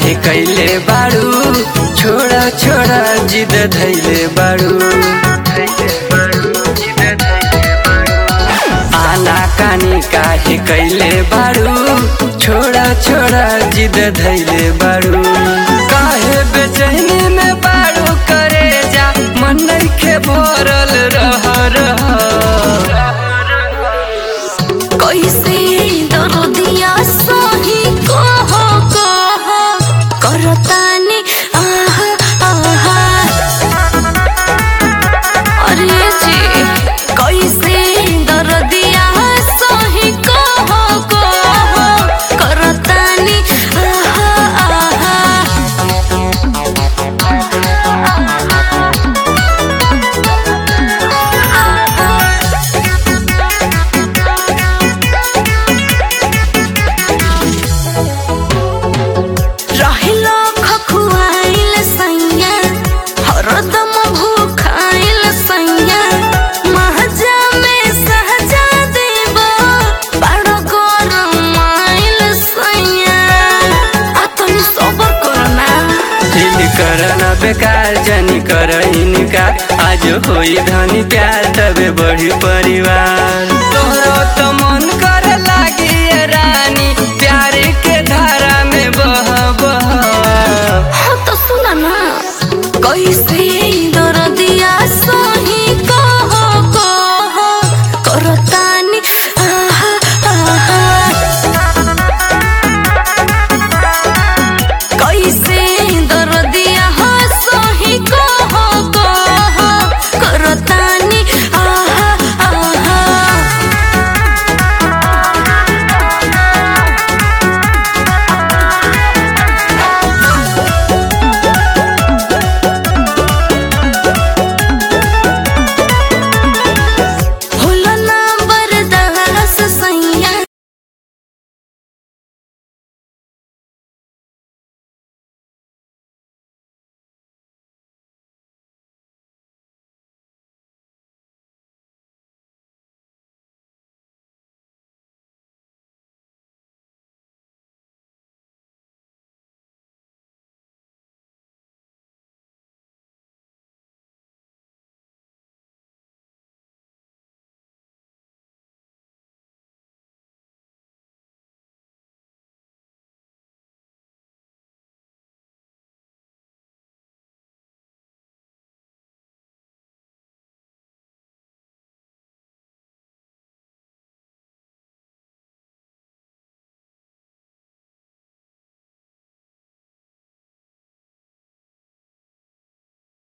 काहे कैले बाड़ू छोड़ा छोड़ा जिद धैले बाड़ू आना कानी काहे कैले बाड़ू छोड़ा छोड़ा जिद धैले बाड़ू काहे बेचैनी में बाड़ू करे जा मन नइखे भरल रह रह कैसे दर्दिया सही कह कह करतानी आहा आहा अरे जी कैसे दर्दिया सही कह कह करतानी आहा आहा रहिलो खखुआइल सैया हरदम भूखाइल सैया महजा में सहजा देब बड़ गरमाइल सैया आ तनी सबर करना दिल करना बेकार जनी कर इनकार आज होई धनी प्यार तबे बढ़ी परिवार तोहरो तो मन कर लागी ये रानी प्यार के धारा में बह बह हाँ तो सुना ना कैसे